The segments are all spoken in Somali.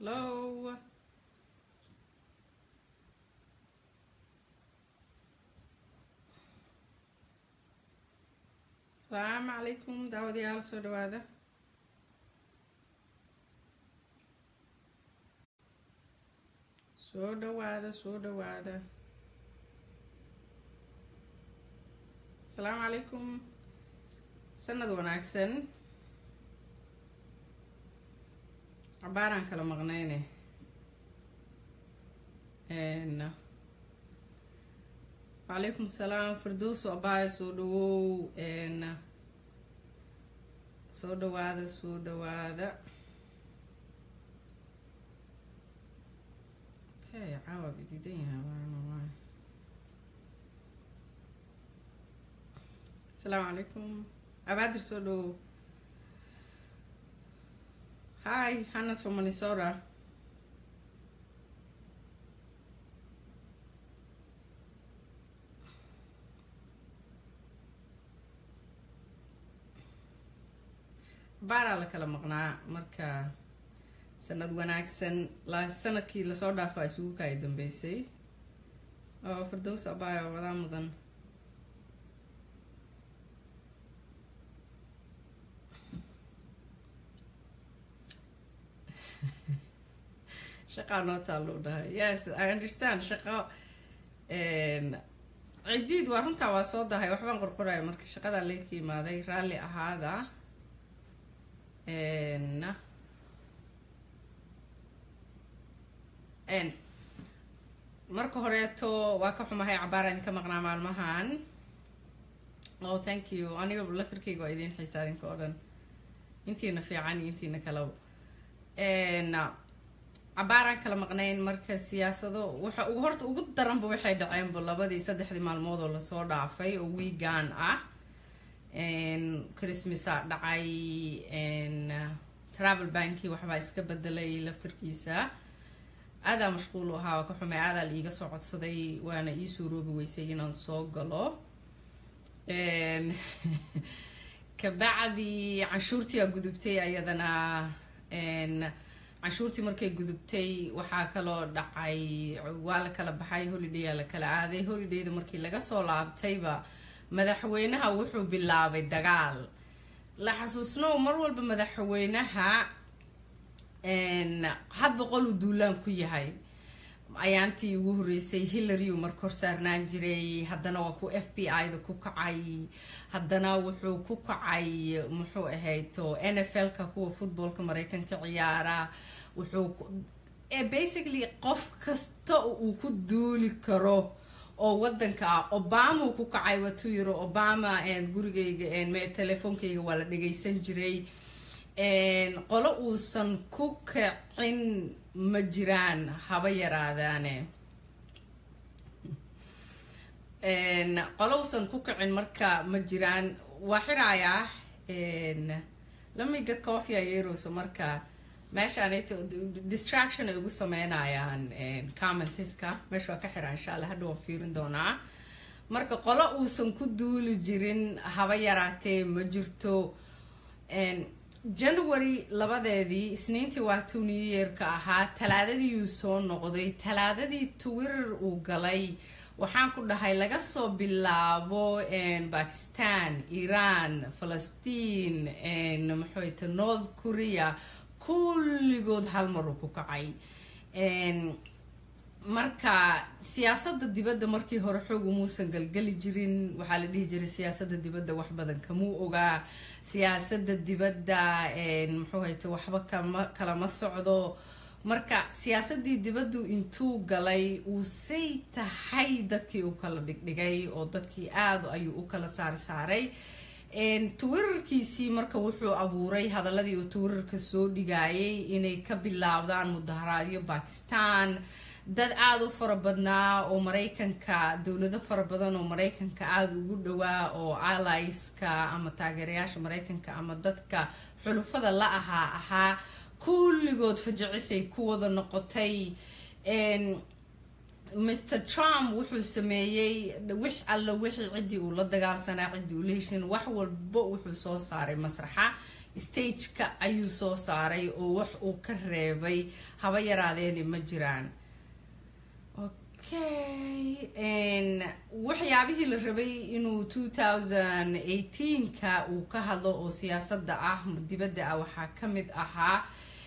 Hello. asalaamu calaykum daawadayaal soo dhawaada soo dhawaada soo dhawaada asalaamu calaykum sanad wanaagsan cabaaraan kala maqnayne wacalaykum asalaam firdowso abaayo soo dhawow soo dhawaada soo dhawaada okay caawa bididan yahay waanawaa asalaamu calaykum abaadir soo dhawow hi hannah from minnesota baaraa la kala maqnaa marka sanad wanaagsan la sanadkii lasoo dhaafaa isugu kaay dambeysay oo firdows abaayo wadaa mudan shaqaa noo taallou dhahay yes i understand shaqo cidiid waa runtaa waa soo dahay waxbaan qorqoraya marka shaqadan leydka imaaday raalli ahaada marka horeeto waa ka xumahay cabaara idinka maqnaa maalmahan oh thank you aniga lafirkeyga waa idiin xiisa idinka oo dhan intiina fiican iyo intiina kalaba cabaaraan kala maqnayn marka siyaasado waxa ugu horta ugu daranba waxay dhaceenba labadii saddexdii maalmood oo lasoo dhaafay oo weegan ah christmasa dhacay travel banki waxbaa iska bedelay laftarkiisa aadaa mashquul u ahaa waa ka xumay aadaa la iiga soo codsaday waana ii suuroobi weysay inaan soo galo kabacdi canshuurtii aa gudubtay ayadana canshuurtii markay gudubtay waxaa kaloo dhacay waa la kala baxay holiday aa la kala aaday holidayda markii laga soo laabtayba madaxweynaha wuxuu bilaabay dagaal la xasuusnow mar walba madaxweynaha hadba qoluu duulaan ku yahay ayaantii ugu horeysay hillary uu marka hor saarnaan jiray haddana waa ku f b i da ku kacay haddana wuxuu ku kacay muxuu ahayto n f l ka kuwa footballka mareykanka ciyaara wuxuu basically qof kasta uu ku duuli karo oo wadanka ah obama uu ku kacay watuu yiro obama gurigayga telefoonkayga waa la dhagaysan jiray qolo uusan ku kacin ma jiraan haba yaraadaane qolo uusan ku kacin marka ma jiraan waa xiraayaa lamigad coffee ayeerowso marka meeshaan distraction ay ugu sameynayaan commentiska meesha waa ka xiraa insha allah hadha waan fiirin doonaa marka qolo uusan ku duuli jirin haba yaraatee ma jirto january labadeedii isniintii waa tuu new yearka ahaa talaadadiiuu soo noqday talaadadii twitter uu galay waxaan ku dhahay laga soo bilaabo bakistan iran falastiin maxayta north korea kulligood hal mar uu ku kacay marka siyaasada dibadda markii hore xoog umuusan galgeli jirin waxaa la dhihi jiray siyaasada dibadda wax badan kamuu ogaa siyaasada dibadda muxuu hayta waxba kama kalama socdo marka siyaasadii dibaddu intuu galay uu say tahay dadkii u kala dhigdhigay oo dadkii aada ayuu u kala saari saaray twitterkiisii marka wuxuu abuuray hadaladii uu twitterka soo dhigayay inay ka bilaabdaan mudaharaadyo bakistan dad aada u fara badnaa oo mareykanka dowlado fara badan oo mareykanka aada ugu dhowaa oo alliska ama taageerayaasha mareykanka ama dadka xulufada la ahaa ahaa kulligood fajacisay ku wada noqotay mr trump wuxuu sameeyey wix alla wixii ciddii uu la dagaalsanaa ciddii uu la heshin wax walba wuxuu soo saaray masraxa stageka ayuu soo saaray oo wax uu ka reebay haba yaraadeeni ma jiraan okay waxyaabihii la rabay inuu two thousand eighteenka uu ka hadlo oo siyaasadda ah dibadda ah waxaa ka mid ahaa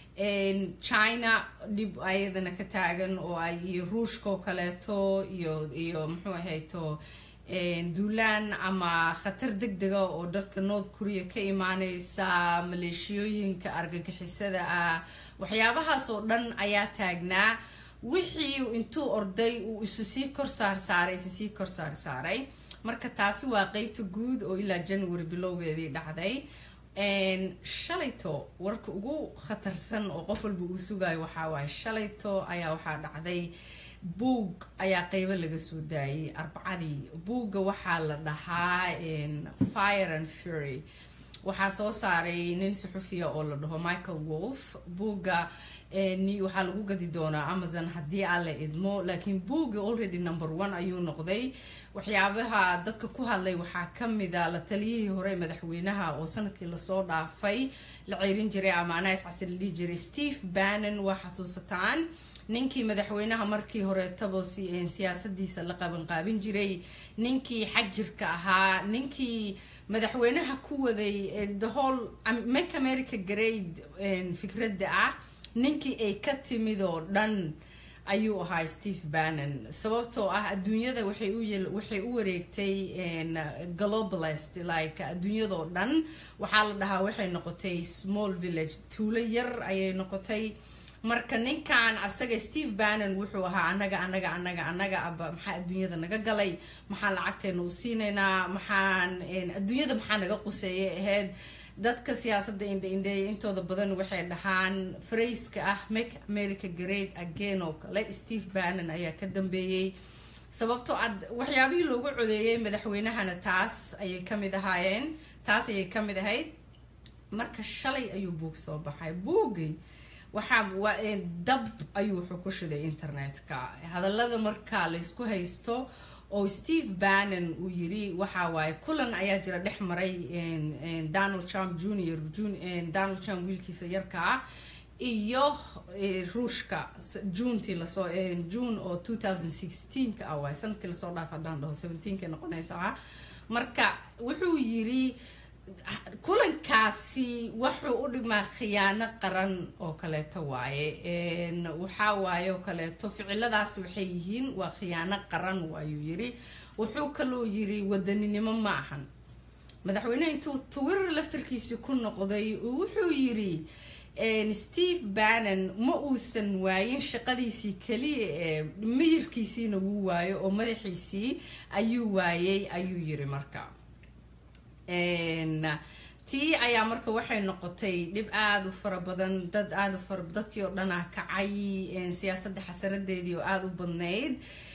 china dhib ayadana ka taagan oo ay iyo ruushka oo kaleeto iyo iyo muxuu ahayto duulaan ama khatar deg dega oo dalka north korea ka imaaneysa maleeshiyooyinka argagixisada ah waxyaabahaas oo dhan ayaa taagnaa wixii intuu orday uu isu sii kor saar saaray isu sii kor saar saaray marka taasi waa qeybta guud oo ilaa january bilowgeedii dhacday shalayto warka ugu khatarsan oo qof walba uu sugayo waxaa waaye shalayto ayaa waxaa dhacday buug ayaa qeybo laga soo daayay arbacadii buugga waxaa la dhahaa fire and fury waxaa soo saaray nin suxufiya oo la dhaho michael wolf buugga waxaa lagu gadi doonaa amazon haddii aan la idmo laakiin buugga already number one ayuu noqday waxyaabaha dadka ku hadlay waxaa kamida la taliyihii hore madaxweynaha oo sanadkii lasoo dhaafay la ceyrin jiray ama anas casi la dhihi jiray steve bannon waa xasuusataan ninkii madaxweynaha markii horeetaba siyaasadiisa la qabanqaabin jiray ninkii xagjirka ahaa ninkii madaxweynaha ku waday the whole make america grade fikradda ah ninkii ay ka timid oo dhan ayuu ahaa steve bannon sababtoo ah adduunyada waxay u waxay u wareegtay globalist like adduunyadoo dhan waxaa la dhahaa waxay noqotay small village tuulo yar ayay noqotay marka ninkan asaga steve bannon wuxuu ahaa anaga anaga anaga anaga aba maxaa adduunyada naga galay maxaan lacagteena u siinaynaa maxaan adduunyada maxaa naga quseeyay ahayd dadka siyaasadda indha-indheeya intooda badan waxay dhahaan farayska ah make america great again oo kale steve bannon ayaa ka dambeeyey sababtoo ad waxyaabihii loogu codeeyey madaxweynahana taas ayay kamid ahaayeen taas ayay kamid ahayd marka shalay ayuu buug soo baxay buugii waxaa dab ayuu wuxuu ku shiday internetka hadallada marka laysku haysto oo steve bannon uu yiri waxa waaye kulan ayaa jira dhex maray donald trump junior donald trump wiilkiisa yarka ah iyo ruushka juntii lasoo june oo two thousand sixteenka ah waay sanadkii lasoo dhaaf haddaan dhaho seventeenka noqonaysaa marka wuxuu yiri kulankaasi wuxuu u dhigmaa khiyaano qaran oo kaleeto waaye waxaa waaye oo kaleeto ficiladaas waxay yihiin waa khiyaano qaran waayuu yiri wuxuu kaloo yiri wadaninimo ma ahan madaxweyneha intuu twitter laftarkiisi ku noqday wuxuu yiri steve bannon ma uusan waayin shaqadiisii keliya ee miyirkiisiina wuu waayo oo madaxiisii ayuu waayay ayuu yiri marka tii ayaa marka waxay noqotay dhib aada u fara badan dad aada u fara dadkii oo dhanaa kacay siyaasadda xasaradeedii oo aada u badnayd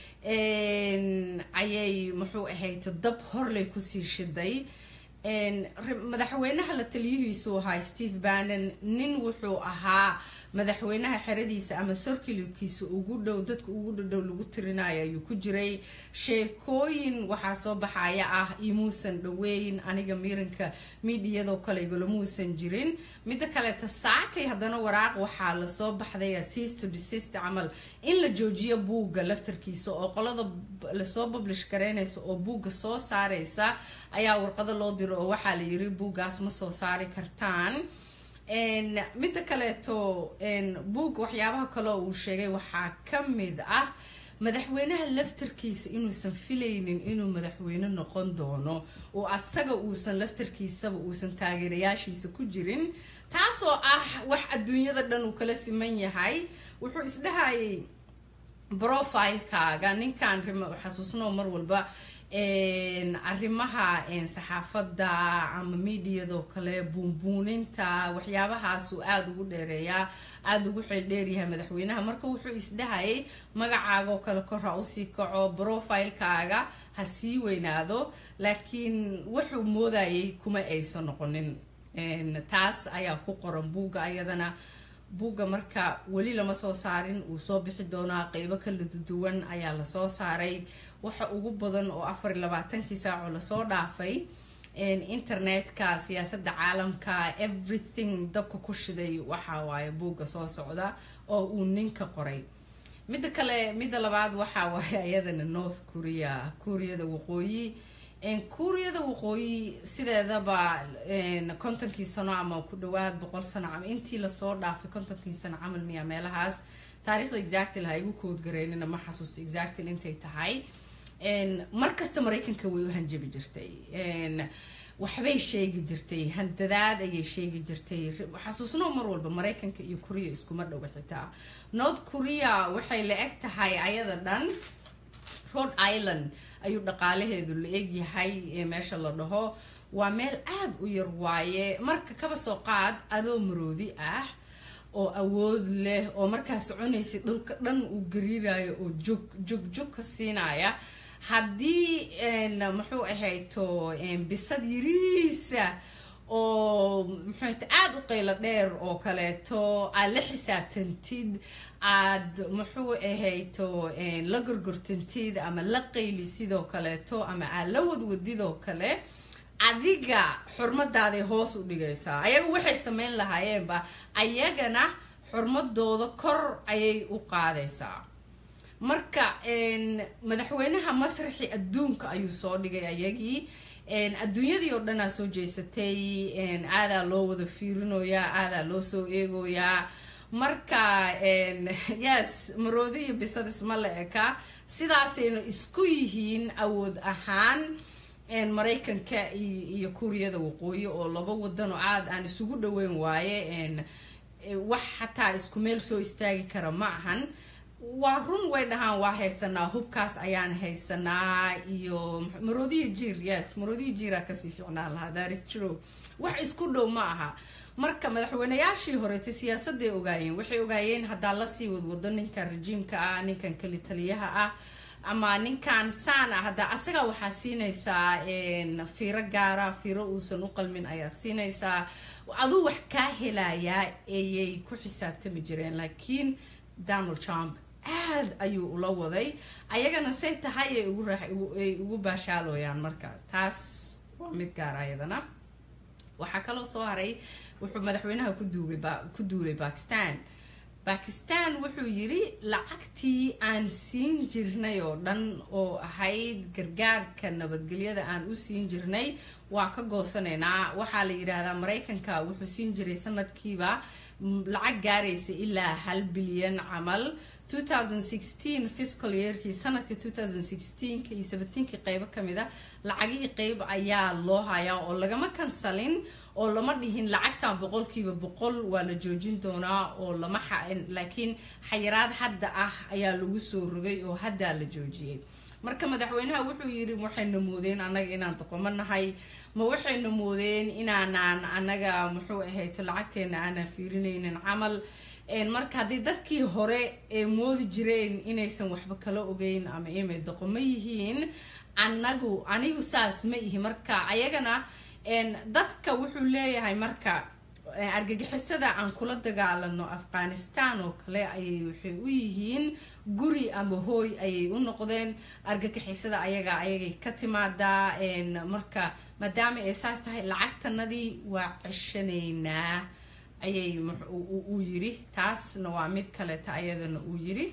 ayay muxuu ahayd dab horley kusii shiday madaxweynaha la taliyihiisu ahaa steve bannon nin wuxuu ahaa madaxweynaha xeradiisa ama sorkilkiisa ugu dhow dadka ugu dhadhow lagu tirinayo ayuu ku jiray sheekooyin waxaa soo baxaya ah imuusan dhaweyn aniga miiranka miidiyadoo kale igalamuusan jirin midda kaleeta saakay haddana waraaq waxaa lasoo baxday assist to desist camal in la joojiyo buugga laftarkiisa oo qolada lasoo publish garaynaysa oo buugga soo saareysa ayaa warqado loo diro oo waxaa la yiri buuggaas ma soo saari kartaan midda kaleeto buugga waxyaabaha kaleo uu sheegay waxaa ka mid ah madaxweynaha laftarkiisa inuusan filaynin inuu madaxweyne noqon doono oo asaga uusan laftarkiisaba uusan taageerayaashiisa ku jirin taasoo ah wax adduunyada dhan uu kala siman yahay wuxuu isdhahayay profilekaaga ninkan xasuusnoo mar walba arrimaha saxaafadda ama miidiyadoo kale buunbuuninta waxyaabahaasuu aada ugu dheereeyaa aada ugu xeeldheeryahay madaxweynaha marka wuxuu isdhahayay magacaagaoo kale kor ha usii kaco profilekaaga ha sii weynaado laakiin wuxuu moodayay kuma aysan noqonin taas ayaa ku qoran buugga ayadana buugga marka weli lama soo saarin uu soo bixi doonaa qeybo kala duwan ayaa lasoo saaray waxa ugu badan oo afar iyo labaatankii saaco lasoo dhaafay internetka siyaasadda caalamka everything dabka ku shiday waxa waaye buugga soo socda oo uu ninka qoray midda kale midda labaad waxa waaye ayadana north korea kuuriyada waqooyi kuuriyada waqooyi sideedaba kontonkii sano ama ku dhawaad boqol sano ama intii lasoo dhaafay kontonkii sano camal miya meelahaas taariikhda exactil ha igu koodgareynina ma xasuusto exactil intay tahay markasta maraykanka way u hanjabi jirtay waxbay sheegi jirtay handadaad ayay sheegi jirtay xasuusno mar walba maraykanka iyo korea iskuma dhowa xitaa north korea waxay la eg tahay ayada dhan rhode island ayuu dhaqaalaheedu la egyahay meesha la dhaho waa meel aada u yar waaye marka kaba soo qaad adoo maroodi ah oo awood leh oo markaa soconaysa dhulka dhan uu gariirayo oo jug jug jug ka siinaya haddii muxuu ahayto bisad yariisa oo muxuuta aada u qaylo dheer oo kaleeto aad la xisaabtantid aad muxuu ahayto la gorgortantid ama la qayli sidoo kaleeto ama aad la wadwadidoo kale adiga xurmadaaday hoos u dhigaysaa ayaga waxay sameyn lahaayeenba ayagana xurmadooda kor ayay u qaadaysaa marka madaxweynaha masraxi adduunka ayuu soo dhigay ayagii adduunyadii oo dhanaa soo jeysatay aadaa loo wada fiirinoyaa aadaa loo soo eegoyaa marka yes maroodi iyo bisad isma la eka sidaasaynu isku yihiin awood ahaan maraykanka iyo kuuriyada waqooyi oo laba wadan oo aada aan isugu dhaweyn waaye wax xataa isku meel soo istaagi kara ma ahan waa run way dhahaan waa haysanaa hubkaas ayaan haysanaa iyo maroodiya jiir yes maroodiya jiiraa kasii ficnaan lahaa daris jiro wax isku dhow ma aha marka madaxweynayaashii horeeta siyaasaday ogaayeen waxay ogaayeen haddaa lasii wadwado ninkan rajiimka ah ninkan keli taliyaha ah ama ninkan saan ah haddaa asagaa waxaa siinaysaa fiiro gaara fiiro uusan u qalmin ayaad siinaysaa aduu wax kaa helayaa ayay ku xisaabtami jireen laakiin donald trump aad ayuu ula waday ayagana say tahay ay ugu ay ugu baashaalooyaan marka taas waa mid gaar ayadana waxaa kaloo soo haray wuxuu madaxweynaha ku duugay ku duulay bakistan bakistan wuxuu yiri lacagtii aan siin jirnay oo dhan oo ahayd gargaarka nabadgelyada aan u siin jirnay waa ka goosanaynaa waxaa la yidhaahdaa maraykanka wuxuu siin jiray sanadkiiba lacag gaaraysa ilaa hal bilyan camal fiscal yeerkii sanadka iyo ki qeybo kamid a lacagihii qeyb ayaa loo hayaa oo lagama kansalin oo lama dhihin lacagtan boqolkiiba boqol waa la joojin doonaa oo lama laakiin xayiraad hadda ah ayaa lagu soo rogay oo haddaa la joojiyey marka madaxweynaha wuxuu yiri waxayna moodeen annaga inaan doqomo nahay ma waxayna moodeen inaanaan annaga muxuu ahayto lacagteena aanan fiirinaynin camal marka haddii dadkii hore ee moodi jireen inaysan waxba kala ogeyn ama imay doqomo yihiin anagu anigu saas ma ihi marka ayagana dadka wuxuu leeyahay marka argagixisada aan kula dagaalano afghanistan oo kale ayay waxay u yihiin guri ama hooy ayay u noqdeen argagixisada ayaga ayagay ka timaadaa marka maadaama ay saas tahay lacagtanadii waa ceshanaynaa ayay uu yiri taasna waa mid kaleta ayadana uu yiri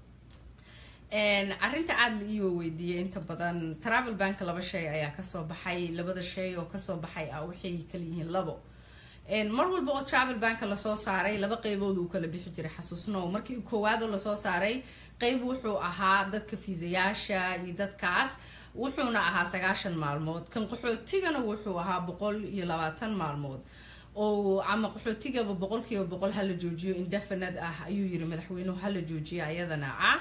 arrinta aada la iiwa weydiiyey inta badan travel bank laba shay ayaa kasoo baxay labada shay oo kasoo baxay ah waxay kala yihiin labo mar walba oo travel banka lasoo saaray laba qeybood uu kala bixi jiray xasuusnow markii koowaadoo lasoo saaray qeyb wuxuu ahaa dadka fiisayaasha iyo dadkaas wuxuuna ahaa sagaashan maalmood kan qaxootigana wuxuu ahaa boqol iyo labaatan maalmood oo ama qaxootigaba boqolkiiba boqol hala joojiyo indefinad ah ayuu yiri madaxweynuhu hala joojiyo ayadana ah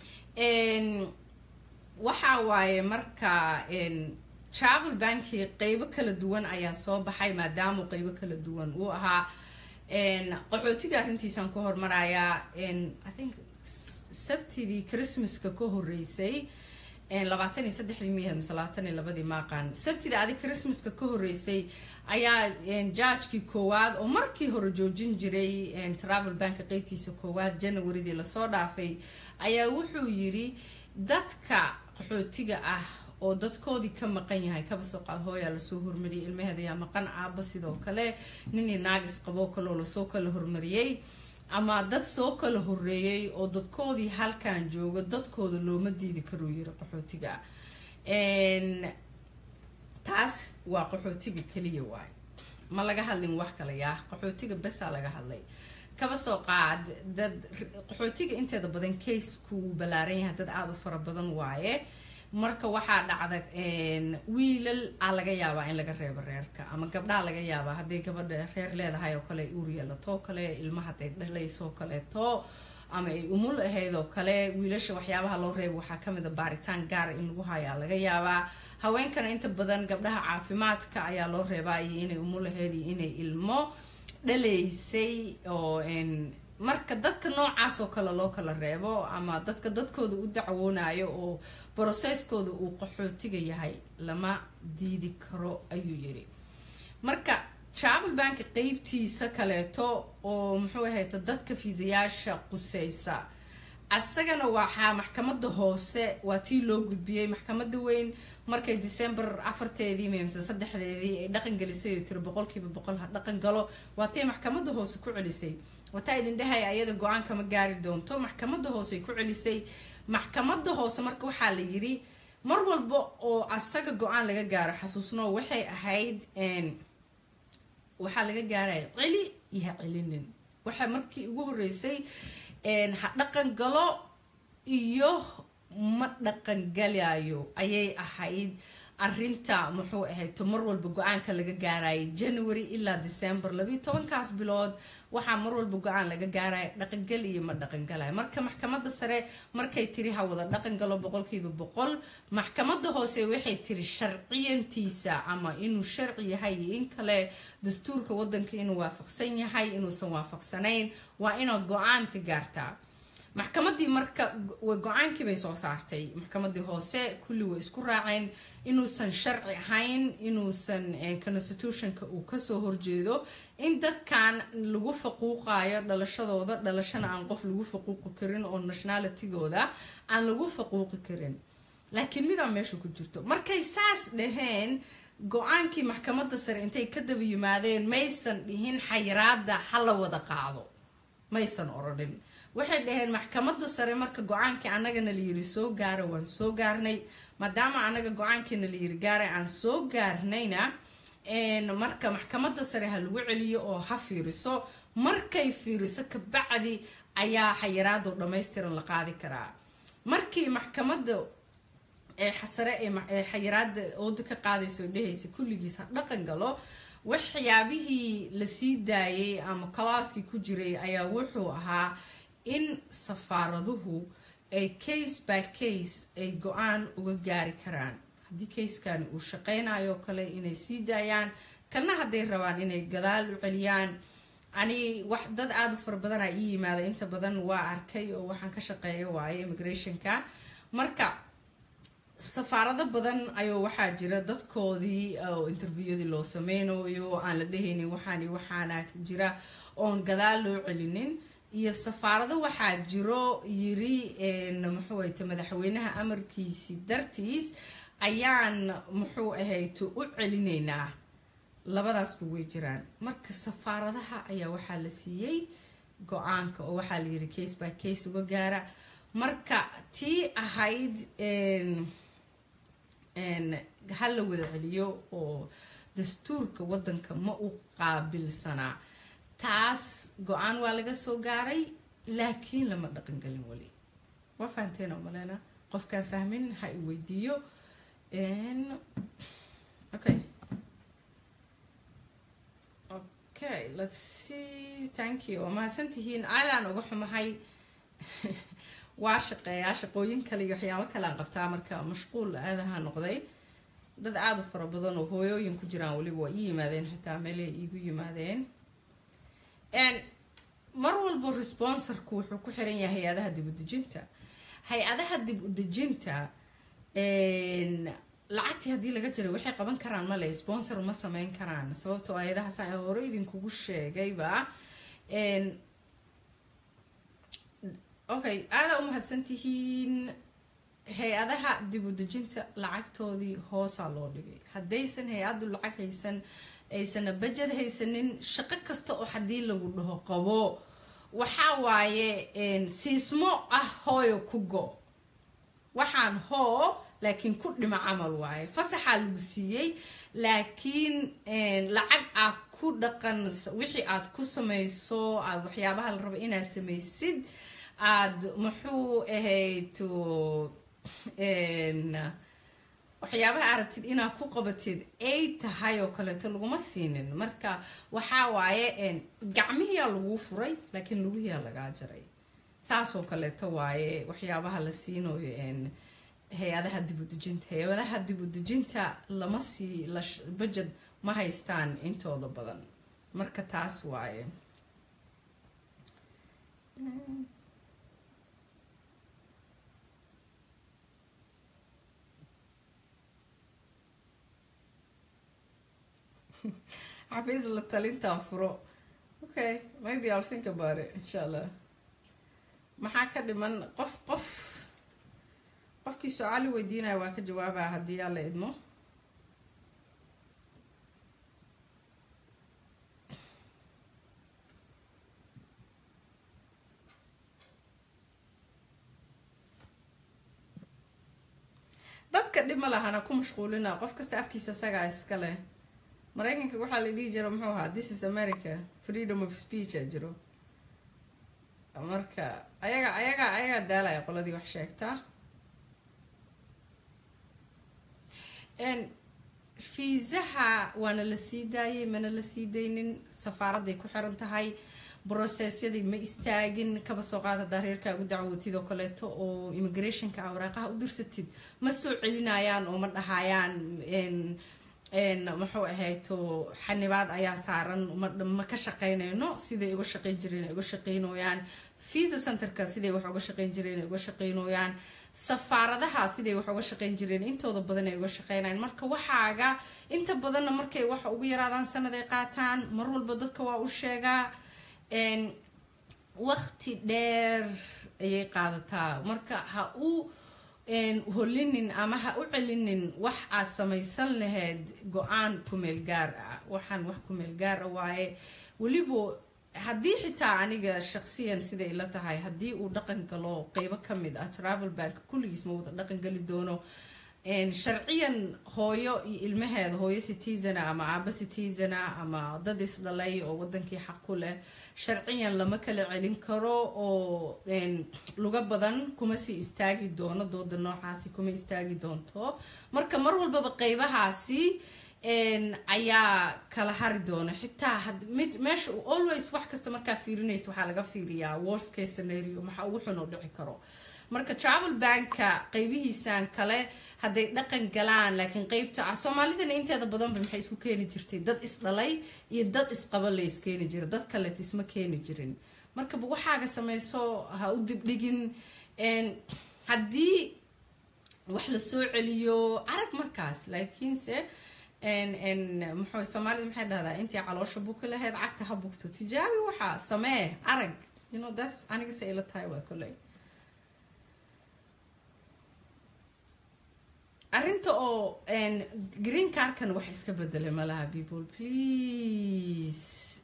waxa waaye marka travel banki qeybo kala duwan ayaa soo baxay maadaama qeybo kala duwan uu ahaa qaxootiga arrintiisaan ku hormarayaa i think sabtidii christmaska ka horeysay labaatan iyo saddexdii miyahed mise labaatan iyo labadii maaqaan sabtida adi christmaska ka horeysay ayaa jaajkii koowaad oo markii hore joojin jiray travel banka qeybtiisa koowaad janawaridii lasoo dhaafay ayaa wuxuu yiri dadka qaxootiga ah oo dadkoodii ka maqan yahay kaba soo qaad hooyaa lasoo hormariyay ilmaheeda yaa maqan aaba sidoo kale ninii naagis qaboo kaleoo lasoo kala hormariyey ama dad soo kala horeeyay oo dadkoodii halkan jooga dadkooda looma diidi karuu yiri qaxootiga taas waa qaxootiga keliya waay ma laga hadlin wax kale yaa qaxootiga besaa laga hadlay kaba soo qaad dad qaxootiga inteeda badan kaysku ballaaran yahay dad aada u fara badan waaye marka waxaa dhacda wiilal a laga yaabaa in laga reebo reerka ama gabdhaha laga yaabaa hadday gabadha reer leedahay oo kale uur yeelatoo kale ilma hadday dhalaysoo kaleeto ama ay umul ahayd oo kale wiilasha waxyaabaha loo reebo waxaa kamid a baaritaan gaara in lagu hayaa laga yaabaa haweenkana inta badan gabdhaha caafimaadka ayaa loo reebaa iyo inay umul ahayd iyo inay ilmo dhalaysay oo marka dadka noocaas oo kale loo kala reebo ama dadka dadkooda u dacwoonayo oo broseskooda uu qaxootiga yahay lama diidi karo ayuu yiri marka travel banka qeybtiisa kaleeto oo muxuu ahayta dadka fiisayaasha quseysa asagana waxaa maxkamada hoose waa tii loo gudbiyey maxkamada weyn markay december afarteedii mise saddexdeedii ay dhaqan gelisay oo tiri boqolkiiba boqol ha dhaqan galo waa tay maxkamada hoose ku celisay wataa idin dhahay ayada go-aan kama gaari doonto maxkamada hoose ay ku celisay maxkamada hoose marka waxaa la yiri mar walba oo asaga go-aan laga gaaro xasuusno waxay ahayd waxaa laga gaaraya celi iyo ha celinin waxaa markii ugu horeysay ha dhaqan galo iyo ma dhaqan galayo ayay ahayd arinta muxuu ahayd to mar walba go-aanka laga gaarayay january ilaa december labiiyo tobankaas bilood waxaa mar walba go-aan laga gaaraya dhaqangal iyo ma dhaqangalayo marka maxkamada sare markay tiri ha wada dhaqan galo boqolkiiba boqol maxkamada hoose waxay tiri sharciyantiisa ama inuu sharci yahay iyo in kale dastuurka wadanka inuu waafaqsan yahay inuusan waafaqsanayn waa inaad go-aan ka gaartaa maxkamadii marka go-aankii bay soo saartay maxkamadii hoose kulli way isku raaceen inuusan sharci ahayn inuusan constitutionka uu kasoo horjeedo in dadkan lagu faquuqayo dhalashadooda dhalashana aan qof lagu faquuqi karin oo nationalitygooda aan lagu faquuqi karin laakiin midaa meesha ku jirto markay saas dhaheen go-aankii maxkamada sare intay ka daba yimaadeen maysan dhihin xayiraada hala wada qaado maysan oradhin waxay dhaheen maxkamada sare marka go-aankii anagana layiri soo gaara waan soo gaarnay maadaama anaga go-aankiina layiri gaara aan soo gaarnayna marka maxkamada sare ha lagu celiyo oo ha fiiriso markay fiiriso kabacdi ayaa xayiraado dhammaystiran la qaadi karaa markii maxkamada sare ee xayiraada ooda ka qaadaysa oo dhehaysa kulligiis ha dhaqan galo waxyaabihii lasii daayay ama kalaaskii ku jiray ayaa wuxuu ahaa in safaaraduhu ay case by case ay go-aan uga gaari karaan haddii kayskani uu shaqeynayo kale inay sii daayaan kana hadday rabaan inay gadaal u celiyaan ani wax dad aada u fara badanaa ii yimaada inta badan waa arkay oo waxaan ka shaqeeya waaye immigrationka marka safaarado badan ayuu waxaa jira dadkoodii oo interviewdii loo sameynayo aan la dhehaynin waxaan waxaana jira oon gadaal loo celinin iyo safaarado waxaa jiro yiri muxuu ahayte madaxweynaha amarkiisi dartiis ayaan muxuu ahayte u celinaynaa labadaasba way jiraan marka safaaradaha ayaa waxaa la siiyey go-aanka oo waxaa la yiri case by case uga gaara marka tii ahayd ha la wada celiyo oo dastuurka wadanka ma u qaabilsanaa taas go-aan waa laga soo gaaray laakiin lama dhaqangelin weli waa fahanteen oo malena qofkaan fahmin ha i weydiiyo okay okay let's see thank you waa mahadsantihiin aadaan uga xumahay waa shaqeeyaa shaqooyin kale iyo waxyaabo kale aan qabtaa marka mashquul aadaha noqday dad aada u fara badan oo hooyooyin ku jiraan weliba waa ii yimaadeen xitaa meelay iigu yimaadeen mar walba responsorku wuxuu ku xiran yahay hay-adaha dib udejinta hay-adaha dib udejinta lacagtii haddii laga jiray waxay qaban karaan male sponsor ma sameyn karaan sababtoo ayadahaas aan hore idinkugu sheegayba okay aada u mahadsantihiin hay-adaha dib u dejinta lacagtoodii hoosaa loo dhigay haddaysan hay-addu lacag haysan aysana bajad haysanin shaqo kasta oo haddii lagu dhaho qabo waxaa waaye siismo ah hooyo ku go waxaan hoo laakiin ku dhima camal waaye fasaxaa lagu siiyey laakiin lacag aad ku dhaqan wixii aad ku samayso aad waxyaabaha la rabo inaad samaysid aad muxuu ahayd waxyaabaha aragtid inaad ku qabatid ay tahay oo kaleeto laguma siinin marka waxaa waaye gacmihiyaa laguu furay laakiin lugihiyaa lagaa jaray saasoo kaleeto waaye waxyaabaha la siinayo hay-adaha dibudejinta hay-adaha dibudejinta lama sii bajad ma haystaan intooda badan marka taas waaye xafiis la talintaan furo okay maybe i'll think about it insha allah maxaa ka dhiman qof qof qofkii su-aali weydiinaya waa ka jawaabaa haddii alla idmo dadka dhib ma lahana ku mashquulina qof kasta afkiisa isagaa iska leh maraykanka waxaa la dhihi jira muxuu ahaa this is america freedom of speech a jiro marka ayaga ayaga ayagaa daalaya qoladii wax sheegtaa fiisaha waana la sii daayay mana la sii daynin safaaradday ku xiran tahay brosesyadii ma istaagin kaba soo qaad haddaa reerkaagu dacwootid oo kaleeto oo immigrationka a waraaqaha u dirsatid ma soo celinayaan oo ma dhahayaan muxuu ahayto xanibaad ayaa saaran ma ka shaqeynayno siday uga shaqeyn jireen uga shaqeynooyaan visa centerka siday wax uga shaqeyn jireen uga shaqeynooyaan safaaradaha siday wax uga shaqeyn jireen intooda badan ay uga shaqeynayaan marka waxaaga inta badanna markay waxa ugu yaraadaan sanad ay qaataan mar walba dadka waa u sheegaa waqti dheer ayay qaadataa marka ha u holinin ama ha u celinin wax aad samaysan lahayd go-aan kumeel gaar ah waxaan wax kumeel gaar ah waaye weliba haddii xitaa aniga shaqsiyan siday la tahay haddii uu dhaqan galo qeybo ka mid ah travel bank kulligiis ma wada dhaqan geli doono sharciyan hooyo iyo ilmaheeda hooyo citizana ama aaba citizana ama dad isdhalay oo wadankii xaq ku leh sharciyan lama kala celin karo oo luga badan kuma sii istaagi doono dooda noocaasi kuma istaagi doonto marka mar walbaba qeybahaasi ayaa kala hari doona xitaa mid meesha always wax kasta markaa fiirinaysa waxaa laga fiiriyaa worst case scenario maxaa ugu xun oo dhici karo marka travel banka qeybihiisan kale hadday dhaqan galaan laakiin qeybta ah soomaalidana inteeda badanba maxay isku keeni jirtay dad isdhalay iyo dad isqaba la iskeeni jira dad kaleet isma keeni jirin markaba waxaaga sameyso ha u dibdhigin haddii wax la soo celiyo arag markaas laakiinse muxuu soomaalida maxay dhahdaa intii caloosha buki lahayd cagta ha bugto tijaabi waxaa samee arag you know das anigase ila tahay waa koley arrinta oo green carkan wax iska bedelay malaha people please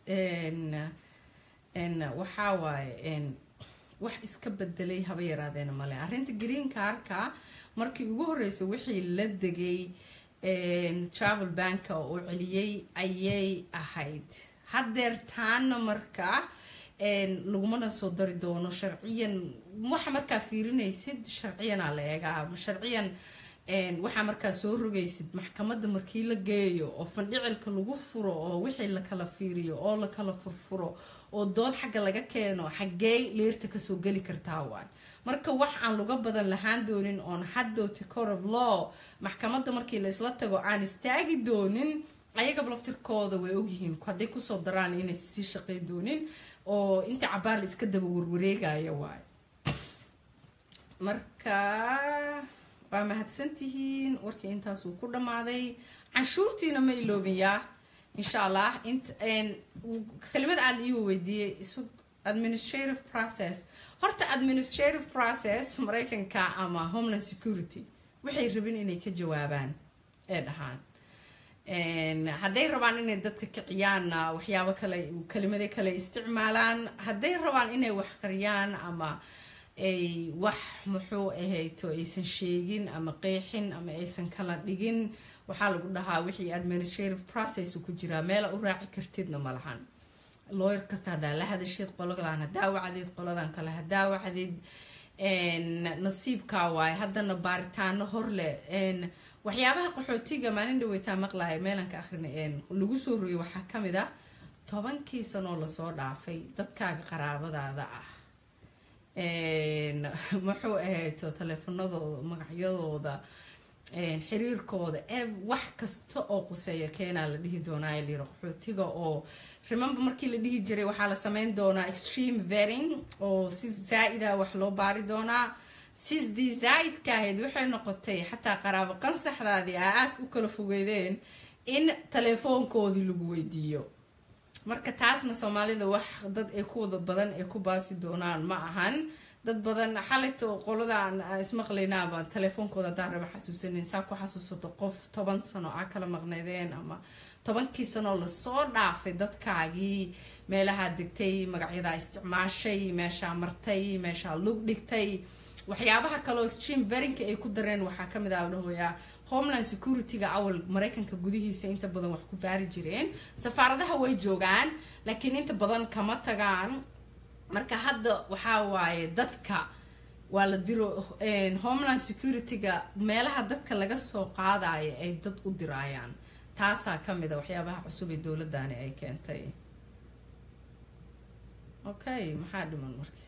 waxaa waaye wax iska bedelay haba yaraadeena male arrinta green carka markii ugu horeysa wixii la degay travel banka oo celiyey ayay ahayd haddeer taana marka lagumana soo dari doono sharciyan waxa markaa fiirinaysid sharciyanaa la eegaa sharciyan waxaa markaa soo rogaysid maxkamadda markii la geeyo oo fandhicilka lagu furo oo wixii lakala fiiriyo oo lakala furfuro oo dood xagga laga keeno xaggee leerta kasoo geli kartaa waay marka wax aan luga badan lahaan doonin oon haddowti cor of law maxkamadda markii la isla tago aan istaagi doonin ayagaba laftirkooda way ogyihiin hadday kusoo daraan inaysa sii shaqeyn doonin oo inta cabaar la iska daba warwareegaya waay marka waa mahadsantihiin warkii intaasuu ku dhammaaday canshuurtiina ma iloobiyaa insha allah int kelimad aad iigu weydiiyey isug administrative process horta administrative process maraykanka ama homeland security waxay rabin inay ka jawaabaan ee dhahaan hadday rabaan inay dadka kiciyaanna waxyaabo kale kelimado kale isticmaalaan hadday rabaan inay wax qariyaan ama ay wax muxuu ahayto aysan sheegin ama qeexin ama aysan kala dhigin waxaa lagu dhahaa wixii administrative process ku jiraa meela u raaci kartidna ma lahan looyar kasta haddaa la hadashid qoladan hadaa wacdid qoladan kale hadaa wacdid nasiibkaa waaye haddana baaritaano horle waxyaabaha qaxootiga maalin dhaweytaa maqlahay meelanka akrina lagu soo rogay waxaa kamid ah tobankii sanoo lasoo dhaafay dadkaaga qaraabadaada ah muxuu ahayto taleefanadooda magacyadooda xiriirkooda ee wax kasta oo quseeya keenaa la dhihi doonaa layiri qaxootiga oo remember markii la dhihi jiray waxaa la sameyn doonaa extreme vering oo si zaa-ida wax loo baari doonaa sidii zaa-idka ahayd waxay noqotay xataa qaraabo qansaxdaadii aa aadka u kala fogeydeen in taleefoonkoodii lagu weydiiyo marka taasna soomaalida wax dad ay ku wada badan ay ku baasi doonaan ma ahan dad badan xalayta qoladaan ismaqlaynaabaan taleefoonkooda haddaan raba xasuusanin saa ku xasuusato qof toban sano aa kala maqnaydeen ama tobankii sanoo lasoo dhaafay dadkaagii meelahaa degtay magacyadaa isticmaashay meeshaa martay meeshaa lug dhigtay waxyaabaha kaleo extreme verinka ay ku dareen waxaa kamid ah ladhahoyaa homeland security-ga awal maraykanka gudihiisa inta badan wax ku baari jireen safaaradaha way joogaan laakiin inta badan kama tagaan marka hadda waxaa waaye dadka waa la diro homeland security-ga meelaha dadka laga soo qaadayo ay dad u diraayaan taasaa kamid a waxyaabaha cusub ee dowladani ay keentay okay maxaa dhiman marka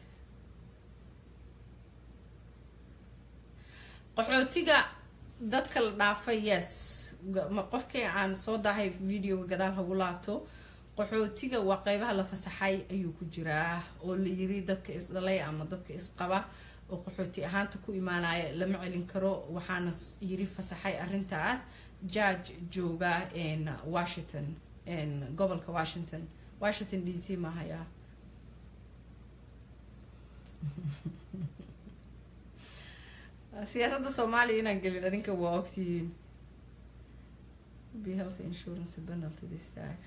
qaxootiga dadka la dhaafay yes qofkii aan soo dahay videoga gadaal hagu laabto qaxootiga waa qeybaha la fasaxay ayuu ku jiraa oo la yiri dadka isdhalay ama dadka isqaba oo qaxooti ahaanta ku imaanaya lama celin karo waxaana yiri fasaxay arintaas judge jooga washington gobolka washington washington d c mahaya siyaasadda soomaaliya inaan gelin adinka waa ogtihiin be health insurance penalty this tax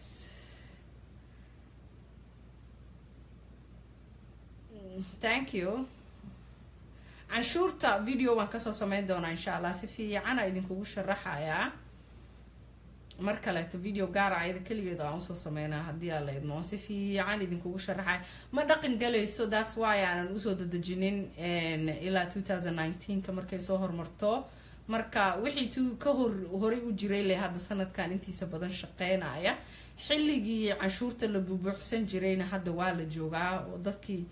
thank you canshuurta video waan kasoo sameyn doonaa insha allah si fiicana idinkugu sharaxayaa mar kaleeto video gaara ayada keligeeda aan usoo sameynaa haddii aan la idmo si fiican idinkugu sharaxaya ma dhaqan galayso thats why aanan usoo dadejinin ilaa two thousand nineteenka markay soo hormarto marka wixii t ka hor horay u jiray le hadda sanadkan intiisa badan shaqeynaya xilligii canshuurta la bubuuxsan jirayna hadda waa la joogaa oo dadkii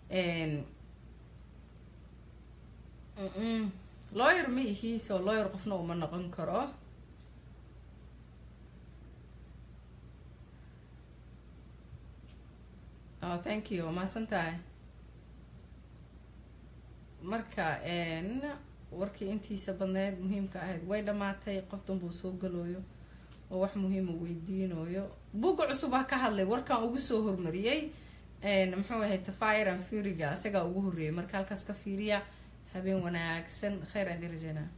lawyer ma ihi so lawyer qofna uma noqon karo oh thank you maasan tahay marka warkii intiisa badneed muhiimka ahayd way dhammaatay qof danbuu soo galooyo oo wax muhiima weydiinayo buga cusub ha ka hadlay warkan ugu soo hormariyey muxuu ahay tafire and furiga isagaa ugu horreeyay marka halkaas ka fiiriya habeen wanaagsan kheyr aadi rajeynaa